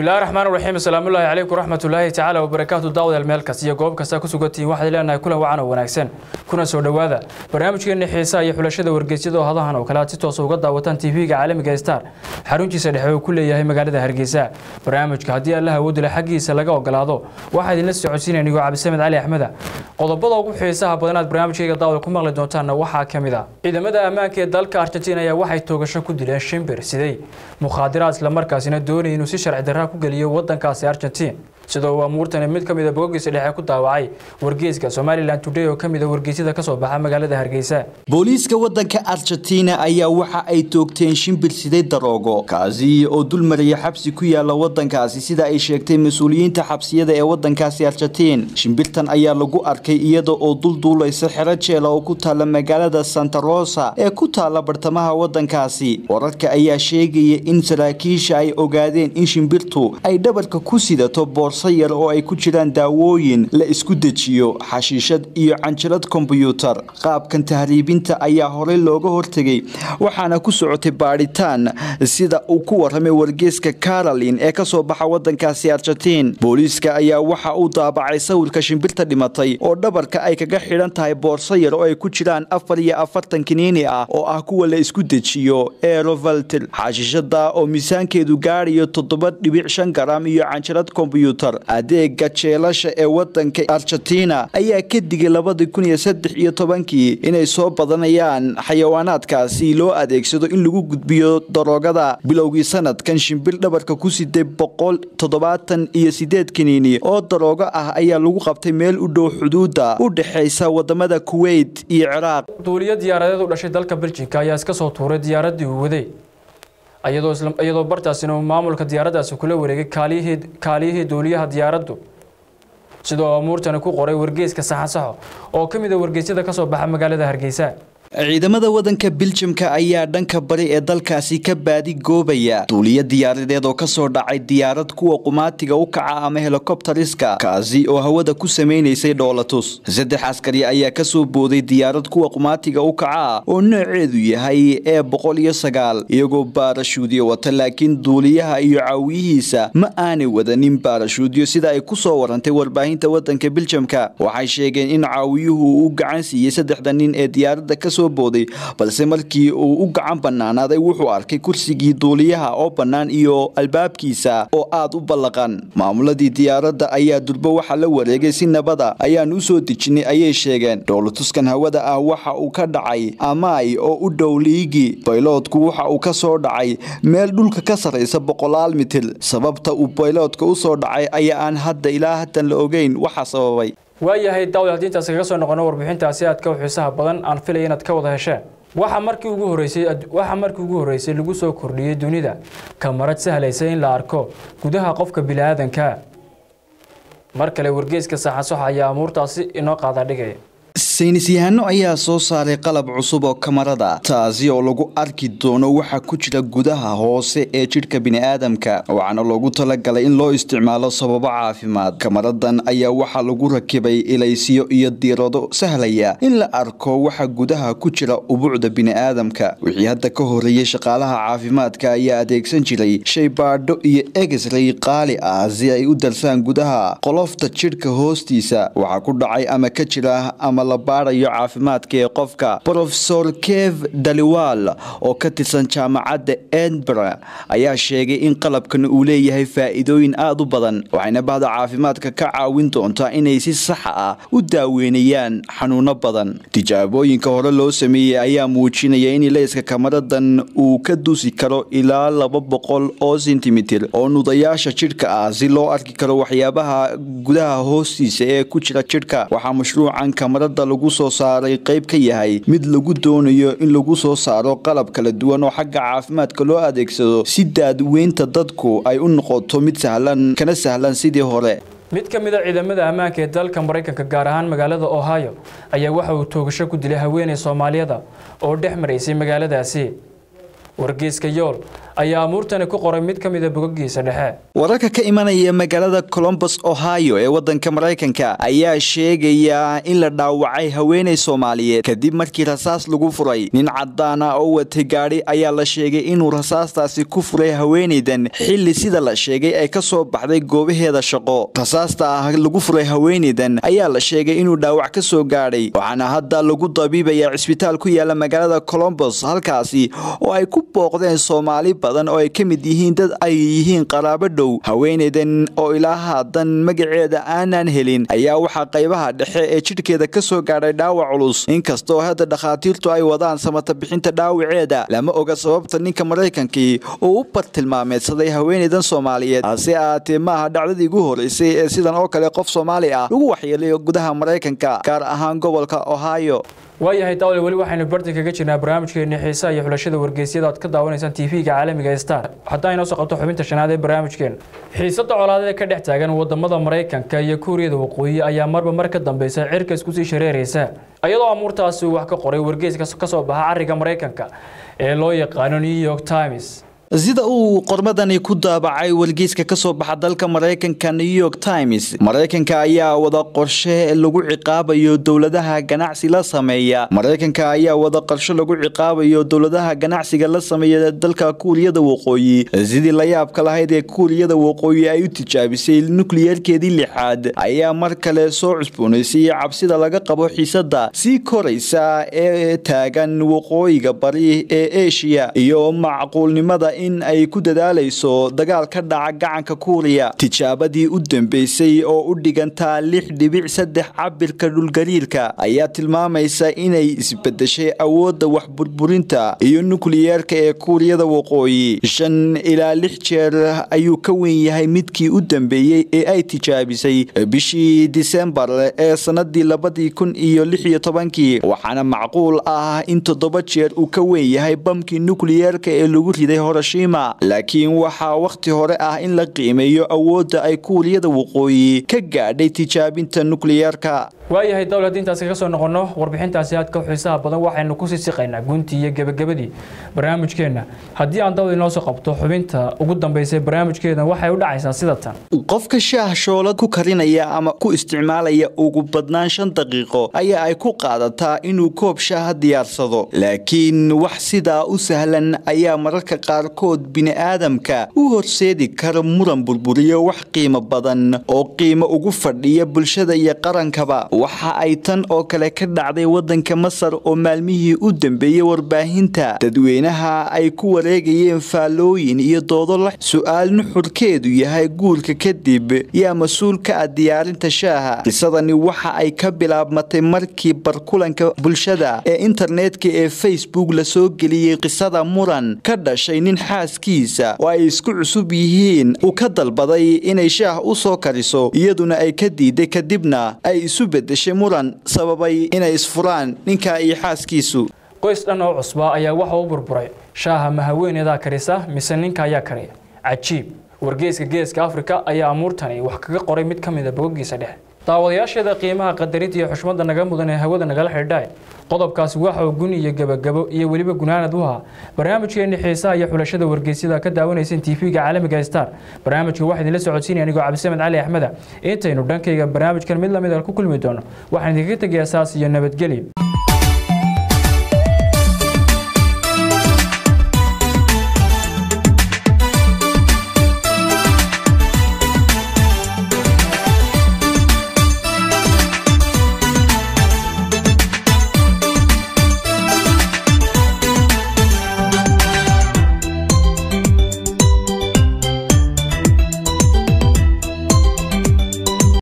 bismillahi raxmaan raxiim asalaamullaahi calaykum raxmatullaahi tacaala wabarakaatu daawadayaal meel kasta iyo goob kasta ku sugantihiin waxaad leenahay kulan wacan oo wanaagsan kuna soo dhowaada barnaamijkeenna xiisaha iyo xulashada wargeysyada oo hadahan oo kale aad si toosa uga daawataan tv-ga caalamiga star xaruntiisa dhexe uu ku leeyahay magaalada hargeysa barnaamijka haddii allaha awoodila xaggiisa laga ogolaado waxaa idinla socodsiinaya nigoo cabdisamed cali axmeda qodobada ugu xiisaha badan aad barnaamijkayga daawada ku maqli doontaanna waxaa ka mid a ciidamada ammaanka ee dalka argentiin ayaa waxay toogasho ku dileen shimbir siday mukhaadiraad islamarkaasina doonaya inuu si sharci darraa ku geliyo wadankaasi argentiin sidoo uu amuurtani mid ka mid a bogogiisa dhexe ku daawacay wargeyska somalilan today oo ka mid a wargeysyada ka soo baxa magaalada hargeysa booliiska waddanka argentina ayaa waxa ay toogteen shimbir siday daroogo kaasi oo dul maraya xabsi ku yaala waddankaasi sida ay sheegtay mas-uuliyiinta xabsiyada ee waddankaasi argentiin shimbirtan ayaa lagu arkay iyada oo dulduulaysa xero jeela oo ku taala magaalada santa rosa ee ku taala bartamaha waddankaasi wararka ayaa sheegaya in saraakiisha ay ogaadeen in shimbirtu ay dhabarka ku sidato boorso yar oo ay ku jiraan daawooyin la isku dejiyo xashiishad iyo canjalad kombyuutar qaabkan tahriibinta ayaa horey looga hortegay waxaana ku socotay baadhitaan sida uu ku waramay wargeyska carolin ee kasoo baxa wadankaasi argentiin booliiska ayaa waxa uu daabacay sawirka shimbirta dhimatay oo dhabarka ay kaga xidhan tahay boorso yar oo ay ku jiraan afar iyo afartan kiniini ah oo ah kuwa la isku dejiyo erovaltil xashiishada oo miisaankeedu gaarayo toddoba dhibic shan garam iyo canjalad kombyuutar adeega jeelasha ee wadanka argentina ayaa ka digay labadii kun iyo saddex iyo tobankii inay soo badanayaan xayawaanaadkaasi loo adeegsado in lagu gudbiyo daroogada bilowgii sanadkan shimbir dhabarka ku siday boqol toddobaatan iyo sideed kiniini oo daroogo ah ayaa lagu qabtay meel u dhow xuduuda u dhexaysa wadamada kuweyt iyo ciraaq duuliyo diyaaradeed u dhashay dalka beljinka ayaa iska soo tuuray diyaaradii uu waday iyadoo bartaasina uu maamulka diyaaraddaasi kula wareegay kaaliyihii duuliyaha diyaaraddu sidoo amuurtani ku qoray wargeyska saxansaxo oo ka mid a wargeysyada ka soo baxa magaalada hargeysa ciidamada wadanka biljamka ayaa dhanka bari ee dalkaasi ka baadi goobaya duuliyo diyaaradeed oo kasoo dhacay diyaarad kuwa qumaatiga u kaca ama helikobtariska kaasi oo hawada ku samaynaysay dhoolatus saddex askari ayaa kasoo booday diyaarad kuwa qumaatiga u kaca oo nooceedu yahay ee boqol iyo sagaal iyagoo baarashuudyo wata laakiin duuliyaha iyo caawiyihiisa ma aanay wadanin baarashuudyo sida ay kusoo warantay warbaahinta wadanka biljamka waxay sheegeen in caawiyuhu uu gacan siiyey saddexda nin ee diyaaradda kasoo booday balse markii uu u gacan banaanaaday wuxuu arkay kursigii duuliyaha oo bannaan iyo albaabkiisa oo aad u ballaqan maamuladii diyaaradda ayaa durbo waxa la wareegay si nabada ayaan u soo dejinay ayay sheegeen dhowlatuskan hawada ah waxa uu ka dhacay amaay oo u dhow liigi bayloodku waxa uu ka soo dhacay meel dhulka ka sarraysa boqolaal mitir sababta uu bayloodka u soo dhacay ayaa aan hadda ilaa haddan la ogeyn waxa sababay waayahay daawad haddii intaas kaga soo noqono warbixintaasi aad ka xiisaha badan aan filaya inaad ka wada hesheen waxaa markii ugu horeysay waxaa markii ugu horreysay lagu soo kordhiyey dunida kamarad sahlaysa in la arko gudaha qofka bini'aadanka mar kale wargeyska saxansoxa ayaa amuurtaasi inoo qaada dhigaya saynis yahaano ayaa soo saaray qalab cusub oo kamarada taasi oo lagu arki doono waxa ku jira gudaha hoose ee jidhka bini'aadamka waxaana loogu talagalay in loo isticmaalo sababo caafimaad kamaradan ayaa waxaa lagu rakibay ilaysiyo iyo diirado sahlaya in la arko waxa gudaha ku jira ubuucda bini'aadamka wixii hadda ka horeeyey shaqaalaha caafimaadka ayaa adeegsan jiray shaybaadho iyo egesray qaali ah si ay u darsaan gudaha qolofta jidhka hoostiisa waxaa ku dhacay ama ka jira ama la baarayo caafimaadka ee qofka rofesor kev daliwal oo ka tirsan jaamacadda edinburgh ayaa sheegay in qalabkan uu leeyahay faa'iidooyin aad u badan waxayna bahda caafimaadka ka caawin doontaa inay si saxa ah u daaweynayaan xanuuno badan tijaabooyinka hore loo sameeyey ayaa muujinaya in ilayska kamaradan uu ka dusi karo ilaa laba boqol oo sentimitir oo nudayaasha jidhka ah si loo arki karo waxyaabaha gudaha hoostiisa ee ku jira jidhka waxaa mashruucan kamarada lagu soo saaray qayb ka yahay mid lagu doonayo in lagu soo saaro qalab kala duwan oo xagga caafimaadka loo adeegsado si daadweynta dadku ay u noqoto mid sahlan kana sahlan sidii hore mid ka mid a ciidamada ammaanka ee dalka maraykanka gaar ahaan magaalada ohio ayaa waxa uu toogasho ku dilay haweeney soomaaliyada oo dhex maraysay magaaladaasi wargeyska yool ayaa amuurtani ku qoray mid ka mida bogagiisa dhexe wararka ka imanaya magaalada colombus ohio ee wadanka maraykanka ayaa sheegaya in la dhaawacay haweeney soomaaliyeed kadib markii rasaas lagu furay nin cadaan ah oo watay gaadhi ayaa la sheegay inuu rasaastaasi ku furay haweeneydan xilli sida la sheegay ay ka soo baxday goobaheeda shaqo rasaasta ah lagu furay haweeneydan ayaa la sheegay inuu dhaawac ka soo gaadhay waxaana hadda lagu dabiibaya cisbitaal ku yaala magaalada colombus halkaasi oo ay ku booqdeen soomaali badan oo ay ka mid yihiin dad ay yihiin qaraabo dhow haweeneydan oo ilaa haatan magaceeda aanan helin ayaa waxaa qaybaha dhexe ee jidhkeeda ka soo gaadhay dhaawac culus inkastoo hadda dhakhaatiirtu ay wadaan samata bixinta dhaawaceeda lama oga sababta ninka maraykankii uu u bartilmaameedsaday haweeneydan soomaaliyeed hase ahaatee maaha dhacdadii ugu horeysay ee sidan oo kale qof soomaali ah lagu waxyeelayo gudaha maraykanka gaar ahaan gobolka ohio waayahay daawle weli waxaynu barti kaga jirnaa barnaamijkeeni xiisaha iyo xulashada wargeysyada aad ka daawanaysaan tv-ga caalamiga star haddaa inoo soo qabto xubinta shanaad ee barnaamijkeena xiisada colaadee ka dhex taagan wadamada maraykanka iyo kuuriyada waqooyi ayaa marba mar ka dambeysa cirka iskusii shareeraysa iyadoo amuurtaasi uu wax ka qoray wargeys ka soo baxa cariga maraykanka ee loo yaqaano new york times sida uu qormadani ku daabacay wargeyska ka soo baxa dalka maraykanka new york times maraykanka ayaa wada qorshe lagu ciqaabayo dowladaha ganacsi la sameeya maraykanka ayaa wada qorshe lagu ciqaabayo dowladaha ganacsiga la sameeya dalka kuuriyada waqooyi sidii la yaabka lahayd ee kuuriyada waqooyi ay u tijaabisay nukliyerkeedii lixaad ayaa mar kale soo cusboonaysay cabsida laga qabo xiisada sii koraysa ee taagan waqooyiga bari ee eshiya iyo macquulnimada in ay ku dadaalayso dagaal ka dhaca gacanka kuuriya tijaabadii u dambeysay oo u dhigantaa lix dhibic saddex cabirka dhulgariirka ayaa tilmaamaysa inay isbedeshay awoodda waxburburinta iyo nukliyeerka ee kuuriyada waqooyi shan ilaa lix jeer ayuu ka weyn yahay midkii u dambeeyey ee ay tijaabisay bishii disembar ee sanadii labadii kun iyo lix iyo tobankii waxaana macquul ah in toddoba jeer uu ka weyn yahay bamkii nukliyeerka ee lagu riday hore laakiin waxaa wakhti hore ah in la qiimeeyo awoodda ay kuuriyada waqooyi ka gaadhay tijaabinta nukliyeerka waayahay dawle haddii intaasi kaga soo noqonno warbixintaasi aadka u xiisaha badan waxaynu kusii siqaynaa guntii iyo gebagabadii barnaamijkeenna haddii aan dawle inoo soo qabto xubinta ugu dambeysay barnaamijkeena waxay u dhacaysaa sida tan qofka shaah shoolad ku karinaya ama ku isticmaalaya ugu badnaan shan daqiiqo ayaa ay ku qaadataa inuu koob shaaha diyaarsado laakiin wax sidaa u sahlan ayaa mararka qaarkood bini'aadamka u horseedi kara muran burburiyo wax qiimo badan oo qiimo ugu fadhiya bulshada iyo qarankaba waxa ay tan oo kale ka dhacday waddanka masar oo maalmihii u dambeeyey warbaahinta dadweynaha ay ku wareegayeen faallooyin iyo doodo la su-aal nuxurkeedu yahay guurka kadib yaa mas-uul ka ah diyaarinta shaaha qisadani waxa ay ka bilaabmatay markii barkulanka bulshada ee internetka ee facebook lasoo geliyey qisada muran ka dhashay nin xaaskiisa oo ay isku cusub yihiin uu ka dalbaday inay shaah u soo kariso iyaduna ay ka diiday kadibna ay isu bedeshay muran sababay inay isfuraan ninka iyo xaaskiisu qoys dhan oo cusbaa ayaa waxa u burburay shaaha ma haweeneedaa karisa mise ninka ayaa kariya cajiib wargeeska geeska afrika ayaa amuurtani wax kaga qoray mid ka mida bogogiisa dhexe daawadayaasheeda qiimaha qadarinta iyo xushmadda naga mudan ee hawada nagala xidhaay qodobkaasi waxa uu gun iyo gebagabo iyo weliba gunaanad u ahaa barnaamijkeenni xiisaha iyo xulashada wargeysyada ka daawanayseen tv-ga caalamiga star barnaamijka waxaa idinla socodsiinaya anigoo cabdisamed cali axmeda intaynu dhankayga barnaamijkan mid lamid a ku kulmi doono waxaan idinkaga tegayaa saas iyo nabadgelyo